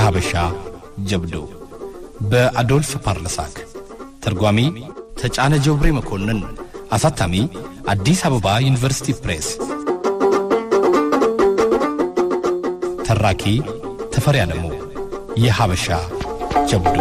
የሐበሻ ጀብዱ በአዶልፍ ፓርለሳክ ተርጓሚ ተጫነ ጀብሬ መኮንን አሳታሚ አዲስ አበባ ዩኒቨርሲቲ ፕሬስ ተራኪ ተፈሪ አለሙ የሐበሻ ጀብዱ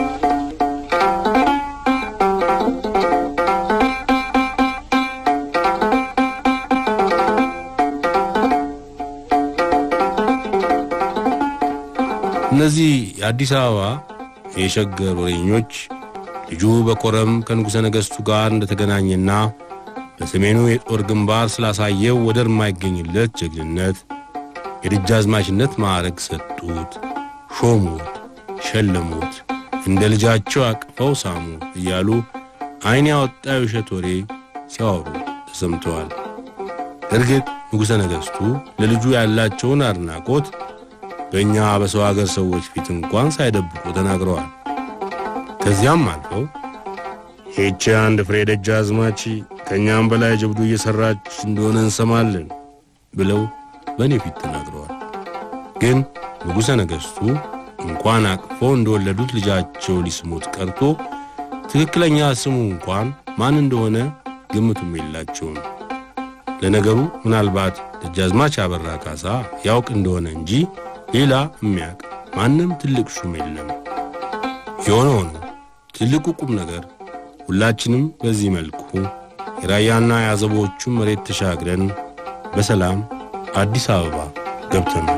እነዚህ የአዲስ አበባ የሸገር ወሬኞች ልጁ በኮረም ከንጉሠ ነገሥቱ ጋር እንደተገናኘና በሰሜኑ የጦር ግንባር ስላሳየው ወደር የማይገኝለት ጀግንነት የደጃዝማችነት ማዕረግ ሰጡት፣ ሾሙት፣ ሸለሙት፣ እንደ ልጃቸው አቅፈው ሳሙት እያሉ ዐይን ያወጣ የውሸት ወሬ ሲያወሩ ተሰምተዋል። እርግጥ ንጉሠ ነገሥቱ ለልጁ ያላቸውን አድናቆት በእኛ በሰው አገር ሰዎች ፊት እንኳን ሳይደብቁ ተናግረዋል። ከዚያም አልፈው ይህቺ አንድ ፍሬ ደጃዝማች ከእኛም በላይ ጀብዱ እየሠራች እንደሆነ እንሰማለን ብለው በእኔ ፊት ተናግረዋል። ግን ንጉሠ ነገሥቱ እንኳን አቅፈው እንደወለዱት ልጃቸው ሊስሙት ቀርቶ ትክክለኛ ስሙ እንኳን ማን እንደሆነ ግምቱም የላቸውም። ለነገሩ ምናልባት ደጃዝማች አበራ ካሳ ያውቅ እንደሆነ እንጂ ሌላ የሚያውቅ ማንም ትልቅ ሹም የለም። የሆነ ሆኖ ትልቁ ቁም ነገር ሁላችንም በዚህ መልኩ የራያና የአዘቦቹን መሬት ተሻግረን በሰላም አዲስ አበባ ገብተናል።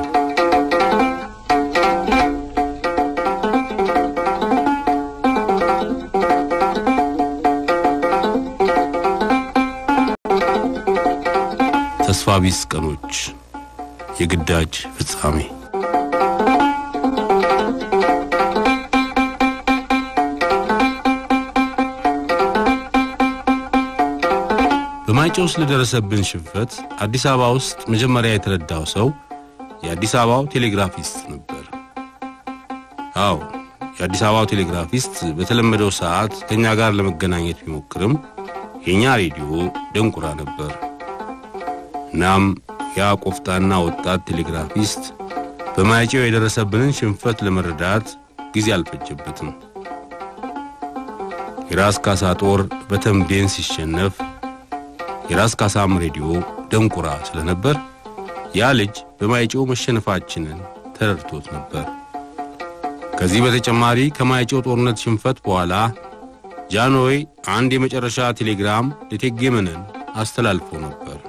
ተስፋ ቢስ ቀኖች፣ የግዳጅ ፍጻሜ በማይጨው ስለደረሰብን ሽንፈት አዲስ አበባ ውስጥ መጀመሪያ የተረዳው ሰው የአዲስ አበባው ቴሌግራፊስት ነበር። አዎ የአዲስ አበባው ቴሌግራፊስት በተለመደው ሰዓት ከእኛ ጋር ለመገናኘት ቢሞክርም የእኛ ሬዲዮ ደንቁራ ነበር። እናም ያ ቆፍጣና ወጣት ቴሌግራፊስት በማይጨው የደረሰብንን ሽንፈት ለመረዳት ጊዜ አልፈጀበትም። የራስ ካሳ ጦር በተምቤን ሲሸነፍ የራስ ካሳም ሬዲዮ ደንቁራ ስለነበር ያ ልጅ በማይጨው መሸነፋችንን ተረድቶት ነበር። ከዚህ በተጨማሪ ከማይጨው ጦርነት ሽንፈት በኋላ ጃንሆይ አንድ የመጨረሻ ቴሌግራም ለእቴጌ መነን አስተላልፎ ነበር።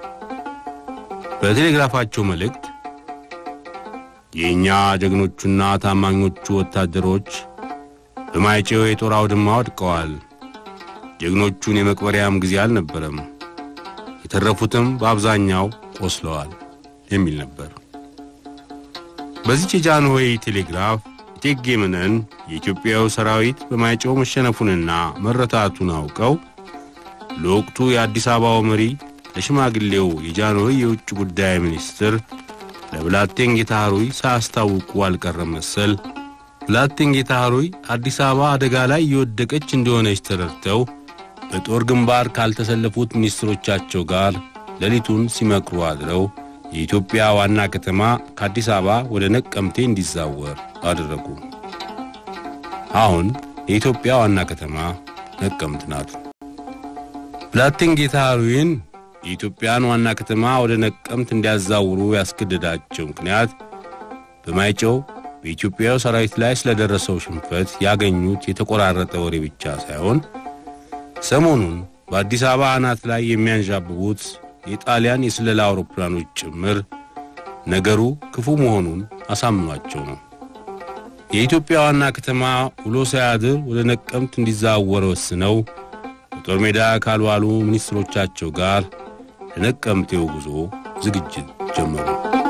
በቴሌግራፋቸው መልእክት የእኛ ጀግኖቹና ታማኞቹ ወታደሮች በማይጨው የጦር አውድማ ወድቀዋል። ጀግኖቹን የመቅበሪያም ጊዜ አልነበረም። የተረፉትም በአብዛኛው ቆስለዋል የሚል ነበር። በዚች የጃንሆይ ቴሌግራፍ እቴጌ መነን የኢትዮጵያው ሰራዊት በማይጨው መሸነፉንና መረታቱን አውቀው ለወቅቱ የአዲስ አበባው መሪ ለሽማግሌው የጃንሆይ የውጭ ጉዳይ ሚኒስትር ለብላቴን ጌታ ኅሩይ ሳያስታውቁ አልቀረም መሰል ብላቴን ጌታ ኅሩይ አዲስ አበባ አደጋ ላይ እየወደቀች እንደሆነች ተረድተው በጦር ግንባር ካልተሰለፉት ሚኒስትሮቻቸው ጋር ሌሊቱን ሲመክሩ አድረው የኢትዮጵያ ዋና ከተማ ከአዲስ አበባ ወደ ነቀምቴ እንዲዛወር አደረጉ። አሁን የኢትዮጵያ ዋና ከተማ ነቀምት ናት። ብላቴን ጌታ ኅሩይን የኢትዮጵያን ዋና ከተማ ወደ ነቀምት እንዲያዛውሩ ያስገደዳቸው ምክንያት በማይጨው በኢትዮጵያው ሰራዊት ላይ ስለደረሰው ሽንፈት ያገኙት የተቆራረጠ ወሬ ብቻ ሳይሆን ሰሞኑን በአዲስ አበባ አናት ላይ የሚያንዣብቡት የጣሊያን የስለላ አውሮፕላኖች ጭምር ነገሩ ክፉ መሆኑን አሳምኗቸው ነው። የኢትዮጵያ ዋና ከተማ ውሎ ሳያድር ወደ ነቀምት እንዲዛወር ወስነው በጦር ሜዳ ካልዋሉ ሚኒስትሮቻቸው ጋር ለነቀምቴው ጉዞ ዝግጅት ጀመሩ።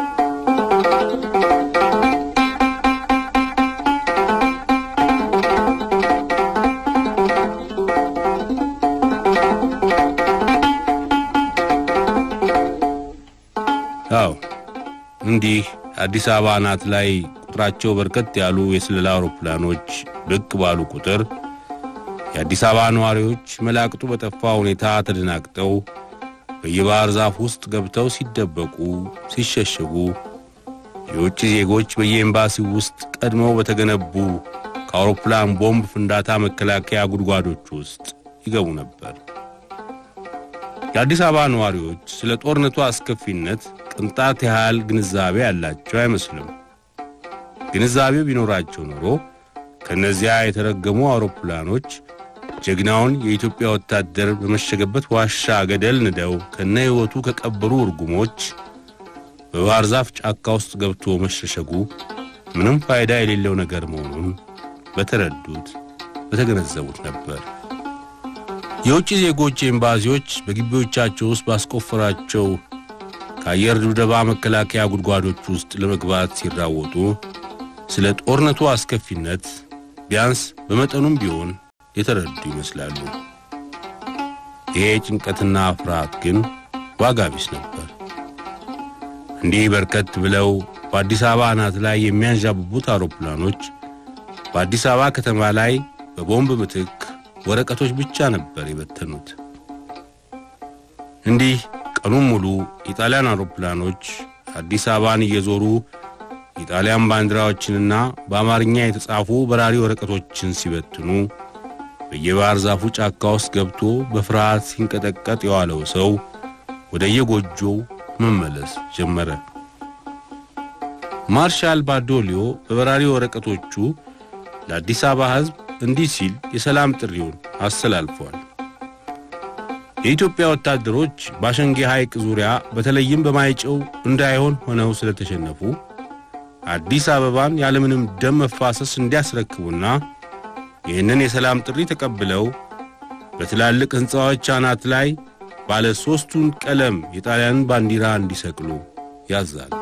አዎ እንዲህ አዲስ አበባ አናት ላይ ቁጥራቸው በርከት ያሉ የስለላ አውሮፕላኖች ብቅ ባሉ ቁጥር የአዲስ አበባ ነዋሪዎች መላቅጡ በጠፋ ሁኔታ ተደናግጠው በየባህር ዛፍ ውስጥ ገብተው ሲደበቁ፣ ሲሸሸጉ የውጭ ዜጎች በየኤምባሲው ውስጥ ቀድመው በተገነቡ ከአውሮፕላን ቦምብ ፍንዳታ መከላከያ ጉድጓዶች ውስጥ ይገቡ ነበር። የአዲስ አበባ ነዋሪዎች ስለ ጦርነቱ አስከፊነት ቅንጣት ያህል ግንዛቤ ያላቸው አይመስልም። ግንዛቤው ቢኖራቸው ኖሮ ከእነዚያ የተረገሙ አውሮፕላኖች ጀግናውን የኢትዮጵያ ወታደር በመሸገበት ዋሻ ገደል ንደው ከነ ሕይወቱ ከቀበሩ እርጉሞች በባህር ዛፍ ጫካ ውስጥ ገብቶ መሸሸጉ ምንም ፋይዳ የሌለው ነገር መሆኑን በተረዱት በተገነዘቡት ነበር። የውጭ ዜጎች ኤምባሲዎች በግቢዎቻቸው ውስጥ ባስቆፈራቸው ከአየር ድብደባ መከላከያ ጉድጓዶች ውስጥ ለመግባት ሲራወጡ ስለ ጦርነቱ አስከፊነት ቢያንስ በመጠኑም ቢሆን የተረዱ ይመስላሉ። ይሄ ጭንቀትና ፍርሃት ግን ዋጋ ቢስ ነበር። እንዲህ በርከት ብለው በአዲስ አበባ አናት ላይ የሚያንዣብቡት አውሮፕላኖች በአዲስ አበባ ከተማ ላይ በቦምብ ምትክ ወረቀቶች ብቻ ነበር የበተኑት። እንዲህ ቀኑን ሙሉ የጣሊያን አውሮፕላኖች አዲስ አበባን እየዞሩ የጣሊያን ባንዲራዎችንና በአማርኛ የተጻፉ በራሪ ወረቀቶችን ሲበትኑ በየባህር ዛፉ ጫካ ውስጥ ገብቶ በፍርሃት ሲንቀጠቀጥ የዋለው ሰው ወደ የጎጆው መመለስ ጀመረ። ማርሻል ባዶሊዮ በበራሪ ወረቀቶቹ ለአዲስ አበባ ሕዝብ እንዲህ ሲል የሰላም ጥሪውን አስተላልፏል። የኢትዮጵያ ወታደሮች በአሸንጌ ሐይቅ ዙሪያ በተለይም በማይጨው እንዳይሆን ሆነው ስለተሸነፉ አዲስ አበባን ያለምንም ደም መፋሰስ እንዲያስረክቡና ይህንን የሰላም ጥሪ ተቀብለው በትላልቅ ሕንፃዎች አናት ላይ ባለ ሦስቱን ቀለም የጣሊያንን ባንዲራ እንዲሰቅሉ ያዛል።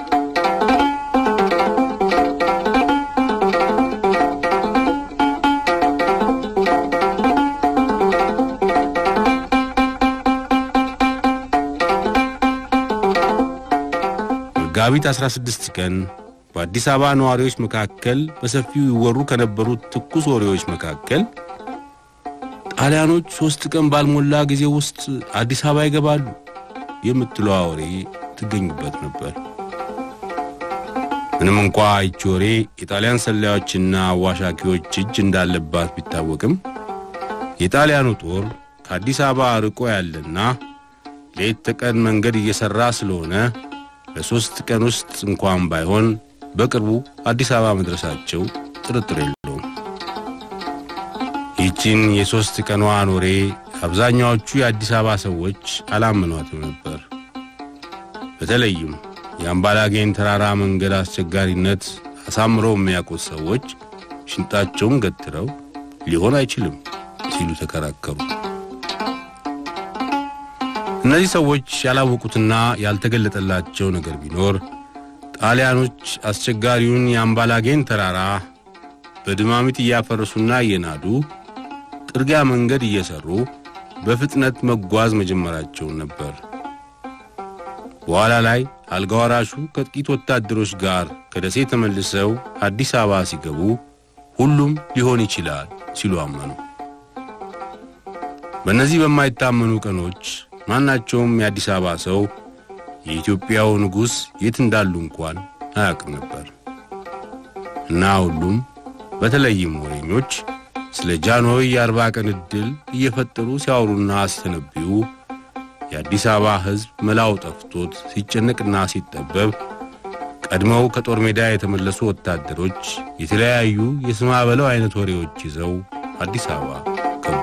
መጋቢት 16 ቀን በአዲስ አበባ ነዋሪዎች መካከል በሰፊው ይወሩ ከነበሩት ትኩስ ወሬዎች መካከል ጣሊያኖች ሦስት ቀን ባልሞላ ጊዜ ውስጥ አዲስ አበባ ይገባሉ የምትለዋ ወሬ ትገኙበት ነበር። ምንም እንኳ ይቺ ወሬ የጣሊያን ሰላዮችና አዋሻኪዎች እጅ እንዳለባት ቢታወቅም የጣሊያኑ ጦር ከአዲስ አበባ ርቆ ያለና ሌት ተቀን መንገድ እየሠራ ስለሆነ በሦስት ቀን ውስጥ እንኳን ባይሆን በቅርቡ አዲስ አበባ መድረሳቸው ጥርጥር የለውም። ይህችን የሦስት ቀኗን ወሬ አብዛኛዎቹ የአዲስ አበባ ሰዎች አላመኗትም ነበር። በተለይም የአምባላጌን ተራራ መንገድ አስቸጋሪነት አሳምረው የሚያውቁት ሰዎች ሽንጣቸውን ገትረው ሊሆን አይችልም ሲሉ ተከራከሩ። እነዚህ ሰዎች ያላወቁትና ያልተገለጠላቸው ነገር ቢኖር ጣሊያኖች አስቸጋሪውን የአምባላጌን ተራራ በድማሚት እያፈረሱና እየናዱ ጥርጊያ መንገድ እየሰሩ በፍጥነት መጓዝ መጀመራቸውን ነበር። በኋላ ላይ አልጋ ወራሹ ከጥቂት ወታደሮች ጋር ከደሴ ተመልሰው አዲስ አበባ ሲገቡ ሁሉም ሊሆን ይችላል ሲሉ አመኑ። በእነዚህ በማይታመኑ ቀኖች ማናቸውም የአዲስ አበባ ሰው የኢትዮጵያው ንጉሥ የት እንዳሉ እንኳን አያውቅም ነበር እና ሁሉም በተለይም ወሬኞች ስለ ጃንሆይ የአርባ ቀን ዕድል እየፈጠሩ ሲያወሩና ሲተነብዩ የአዲስ አበባ ሕዝብ መላው ጠፍቶት ሲጨነቅና ሲጠበብ ቀድመው ከጦር ሜዳ የተመለሱ ወታደሮች የተለያዩ የስማ በለው አይነት ወሬዎች ይዘው አዲስ አበባ ገቡ።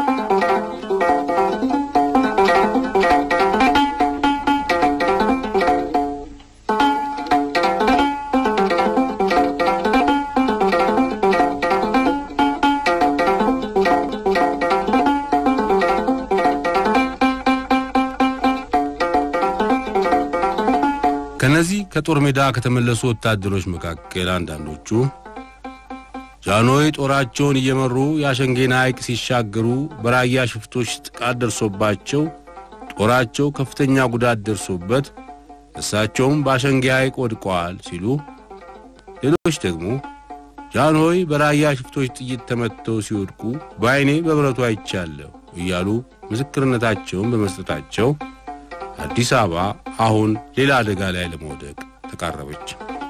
ከነዚህ ከጦር ሜዳ ከተመለሱ ወታደሮች መካከል አንዳንዶቹ ጃንሆይ ጦራቸውን እየመሩ የአሸንጌን ሐይቅ ሲሻገሩ በራያ ሽፍቶች ጥቃት ደርሶባቸው ጦራቸው ከፍተኛ ጉዳት ደርሶበት እሳቸውም በአሸንጌ ሐይቅ ወድቀዋል ሲሉ፣ ሌሎች ደግሞ ጃንሆይ በራያ ሽፍቶች ጥይት ተመትተው ሲወድቁ በዐይኔ በብረቱ አይቻለሁ እያሉ ምስክርነታቸውን በመስጠታቸው አዲስ አበባ አሁን ሌላ አደጋ ላይ ለመውደቅ ተቃረበች።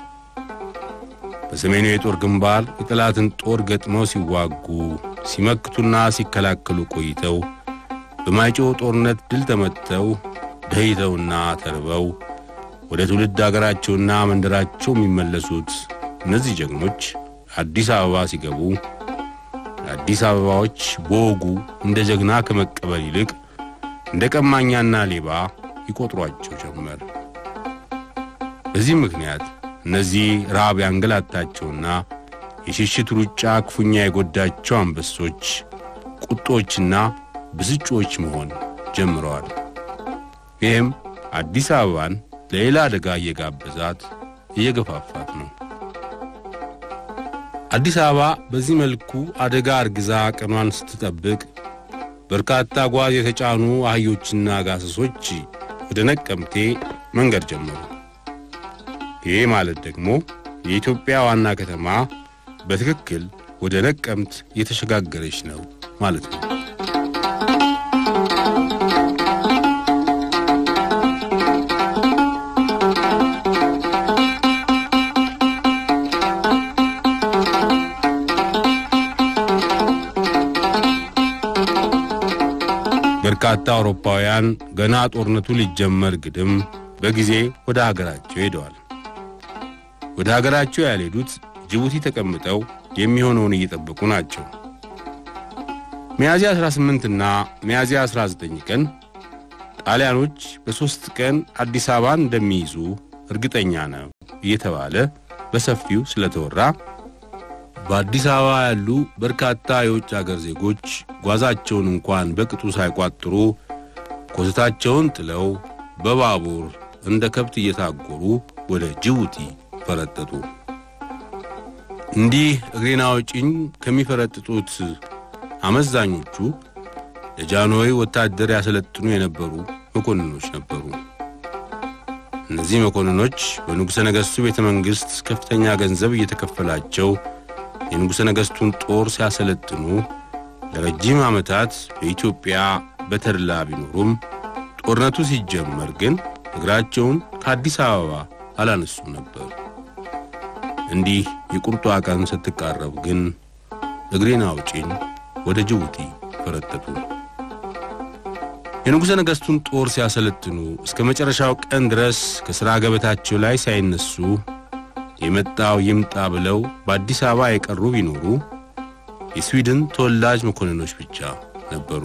በሰሜኑ የጦር ግንባር የጠላትን ጦር ገጥመው ሲዋጉ ሲመክቱና ሲከላከሉ ቆይተው በማይጨው ጦርነት ድል ተመትተው ደህይተውና ተርበው ወደ ትውልድ አገራቸውና መንደራቸው የሚመለሱት እነዚህ ጀግኖች አዲስ አበባ ሲገቡ አዲስ አበባዎች በወጉ እንደ ጀግና ከመቀበል ይልቅ እንደ ቀማኛና ሌባ ይቆጥሯቸው ጀመር። በዚህ ምክንያት እነዚህ ረሃብ ያንገላታቸውና የሽሽት ሩጫ ክፉኛ የጎዳቸው አንበሶች ቁጦችና ብስጮች መሆን ጀምረዋል። ይህም አዲስ አበባን ለሌላ አደጋ እየጋበዛት እየገፋፋት ነው። አዲስ አበባ በዚህ መልኩ አደጋ አርግዛ ቀኗን ስትጠብቅ በርካታ ጓዝ የተጫኑ አህዮችና ጋሰሶች ወደ ነቀምቴ መንገድ ጀመሩ። ይህ ማለት ደግሞ የኢትዮጵያ ዋና ከተማ በትክክል ወደ ነቀምት እየተሸጋገረች ነው ማለት ነው። በርካታ አውሮፓውያን ገና ጦርነቱ ሊጀመር ግድም በጊዜ ወደ ሀገራቸው ሄደዋል። ወደ ሀገራቸው ያልሄዱት ጅቡቲ ተቀምጠው የሚሆነውን እየጠበቁ ናቸው። ሚያዝያ 18 እና ሚያዝያ 19 ቀን ጣሊያኖች በሦስት ቀን አዲስ አበባን እንደሚይዙ እርግጠኛ ነው እየተባለ በሰፊው ስለተወራ በአዲስ አበባ ያሉ በርካታ የውጭ አገር ዜጎች ጓዛቸውን እንኳን በቅጡ ሳይቋጥሩ ኮተታቸውን ጥለው በባቡር እንደ ከብት እየታጎሩ ወደ ጅቡቲ ፈረጠጡ። እንዲህ እግሬን አውጪኝ ከሚፈረጥጡት አመዛኞቹ ለጃንሆይ ወታደር ያሰለጥኑ የነበሩ መኮንኖች ነበሩ። እነዚህ መኮንኖች በንጉሠ ነገሥቱ ቤተ መንግሥት ከፍተኛ ገንዘብ እየተከፈላቸው የንጉሠ ነገሥቱን ጦር ሲያሰለጥኑ ለረጅም ዓመታት በኢትዮጵያ በተድላ ቢኖሩም ጦርነቱ ሲጀመር ግን እግራቸውን ከአዲስ አበባ አላነሱም ነበር። እንዲህ የቁርጧ ቀን ስትቃረብ ግን እግሬን አውጪኝ ወደ ጅቡቲ ፈረጠጡ። የንጉሠ ነገሥቱን ጦር ሲያሰለጥኑ እስከ መጨረሻው ቀን ድረስ ከሥራ ገበታቸው ላይ ሳይነሱ የመጣው ይምጣ ብለው በአዲስ አበባ የቀሩ ቢኖሩ የስዊድን ተወላጅ መኮንኖች ብቻ ነበሩ።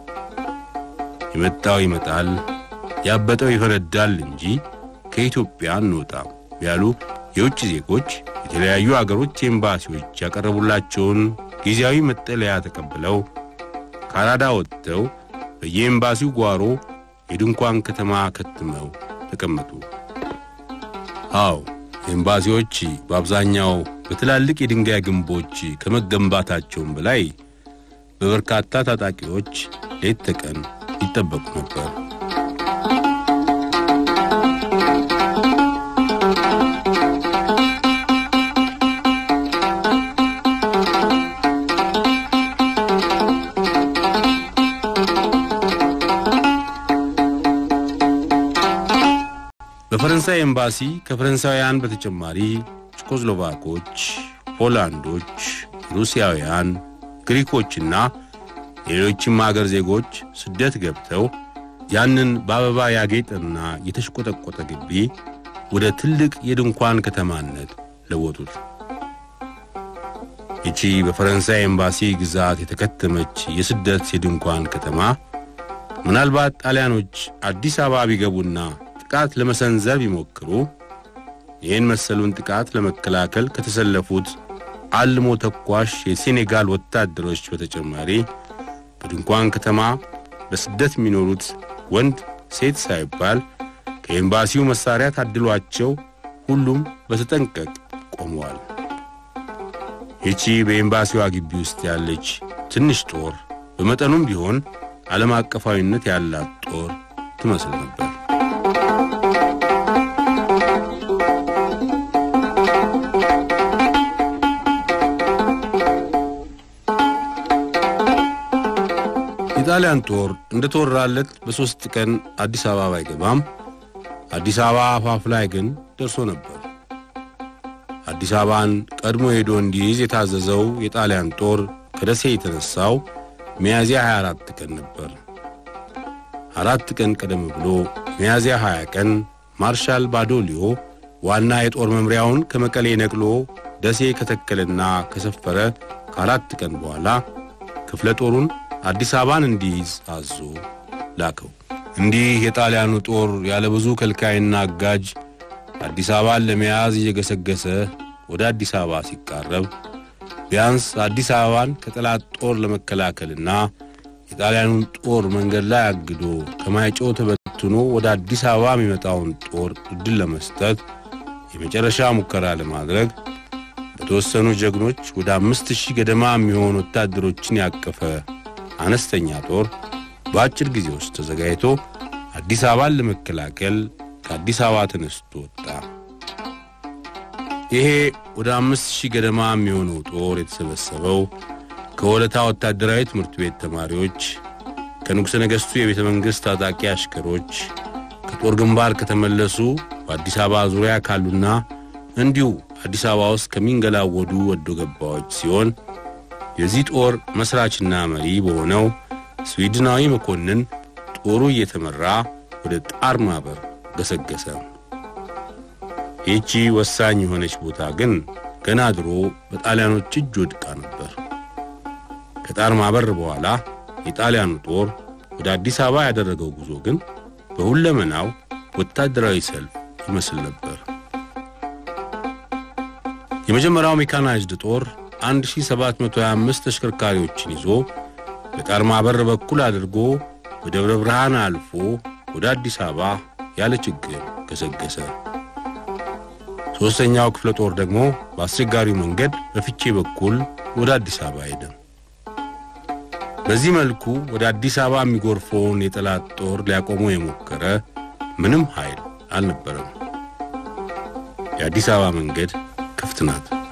የመጣው ይመጣል፣ ያበጠው ይፈነዳል እንጂ ከኢትዮጵያ እንወጣም ያሉ የውጭ ዜጎች የተለያዩ አገሮች ኤምባሲዎች ያቀረቡላቸውን ጊዜያዊ መጠለያ ተቀብለው ካናዳ ወጥተው በየኤምባሲው ጓሮ የድንኳን ከተማ ከትመው ተቀመጡ። አዎ ኤምባሲዎች በአብዛኛው በትላልቅ የድንጋይ ግንቦች ከመገንባታቸውም በላይ በበርካታ ታጣቂዎች ሌት ተቀን ይጠበቁ ነበር። በፈረንሳይ ኤምባሲ ከፈረንሳውያን በተጨማሪ ቼኮስሎቫኮች፣ ፖላንዶች፣ ሩሲያውያን፣ ግሪኮችና ሌሎችም አገር ዜጎች ስደት ገብተው ያንን በአበባ ያጌጠና የተሽቆጠቆጠ ግቢ ወደ ትልቅ የድንኳን ከተማነት ለወጡት። ይቺ በፈረንሳይ ኤምባሲ ግዛት የተከተመች የስደት የድንኳን ከተማ ምናልባት ጣሊያኖች አዲስ አበባ ቢገቡና ጥቃት ለመሰንዘር ቢሞክሩ ይህን መሰሉን ጥቃት ለመከላከል ከተሰለፉት አልሞ ተኳሽ የሴኔጋል ወታደሮች በተጨማሪ በድንኳን ከተማ በስደት የሚኖሩት ወንድ ሴት ሳይባል ከኤምባሲው መሳሪያ ታድሏቸው ሁሉም በተጠንቀቅ ቆመዋል። ይቺ በኤምባሲዋ ግቢ ውስጥ ያለች ትንሽ ጦር በመጠኑም ቢሆን ዓለም አቀፋዊነት ያላት ጦር ትመስል ነበር። የጣሊያን ጦር እንደ ተወራለት በሦስት ቀን አዲስ አበባ ባይገባም አዲስ አበባ አፋፍ ላይ ግን ደርሶ ነበር። አዲስ አዲስ አበባን ቀድሞ ሄዶ እንዲይዝ የታዘዘው የጣሊያን ጦር ከደሴ የተነሳው ሚያዝያ 24 ቀን ነበር። አራት ቀን ቀደም ብሎ ሚያዝያ 20 ቀን ማርሻል ባዶሊዮ ዋና የጦር መምሪያውን ከመቀሌ ነቅሎ ደሴ ከተከለና ከሰፈረ ከአራት ቀን በኋላ ክፍለ ጦሩን አዲስ አበባን እንዲይዝ አዞ ላከው። እንዲህ የጣሊያኑ ጦር ያለ ብዙ ከልካይና አጋጅ አዲስ አበባን ለመያዝ እየገሰገሰ ወደ አዲስ አበባ ሲቃረብ ቢያንስ አዲስ አበባን ከጠላት ጦር ለመከላከልና የጣሊያኑን ጦር መንገድ ላይ አግዶ ከማይጨው ተበትኖ ወደ አዲስ አበባ የሚመጣውን ጦር እድል ለመስጠት የመጨረሻ ሙከራ ለማድረግ በተወሰኑ ጀግኖች ወደ አምስት ሺህ ገደማ የሚሆኑ ወታደሮችን ያቀፈ አነስተኛ ጦር በአጭር ጊዜ ውስጥ ተዘጋጅቶ አዲስ አበባን ለመከላከል ከአዲስ አበባ ተነስቶ ወጣ። ይሄ ወደ አምስት ሺህ ገደማ የሚሆነው ጦር የተሰበሰበው ከወለታ ወታደራዊ ትምህርት ቤት ተማሪዎች፣ ከንጉሠ ነገሥቱ የቤተ መንግሥት ታጣቂ አሽከሮች፣ ከጦር ግንባር ከተመለሱ በአዲስ አበባ ዙሪያ ካሉና እንዲሁ አዲስ አበባ ውስጥ ከሚንገላወዱ ወዶ ገባዎች ሲሆን የዚህ ጦር መሥራችና መሪ በሆነው ስዊድናዊ መኮንን ጦሩ እየተመራ ወደ ጣር ማበር ገሰገሰ። ይህቺ ወሳኝ የሆነች ቦታ ግን ገና ድሮ በጣሊያኖች እጅ ወድቃ ነበር። ከጣር ማበር በኋላ የጣሊያኑ ጦር ወደ አዲስ አበባ ያደረገው ጉዞ ግን በሁለመናው ወታደራዊ ሰልፍ ይመስል ነበር። የመጀመሪያው ሜካናይዝድ ጦር 1725 ተሽከርካሪዎችን ይዞ በጣር ማበር በኩል አድርጎ በደብረ ብርሃን አልፎ ወደ አዲስ አበባ ያለ ችግር ገሰገሰ። ሦስተኛው ክፍለ ጦር ደግሞ በአስቸጋሪው መንገድ በፍቼ በኩል ወደ አዲስ አበባ ሄደ። በዚህ መልኩ ወደ አዲስ አበባ የሚጎርፈውን የጠላት ጦር ሊያቆመው የሞከረ ምንም ኃይል አልነበረም። የአዲስ አበባ መንገድ ክፍት ናት።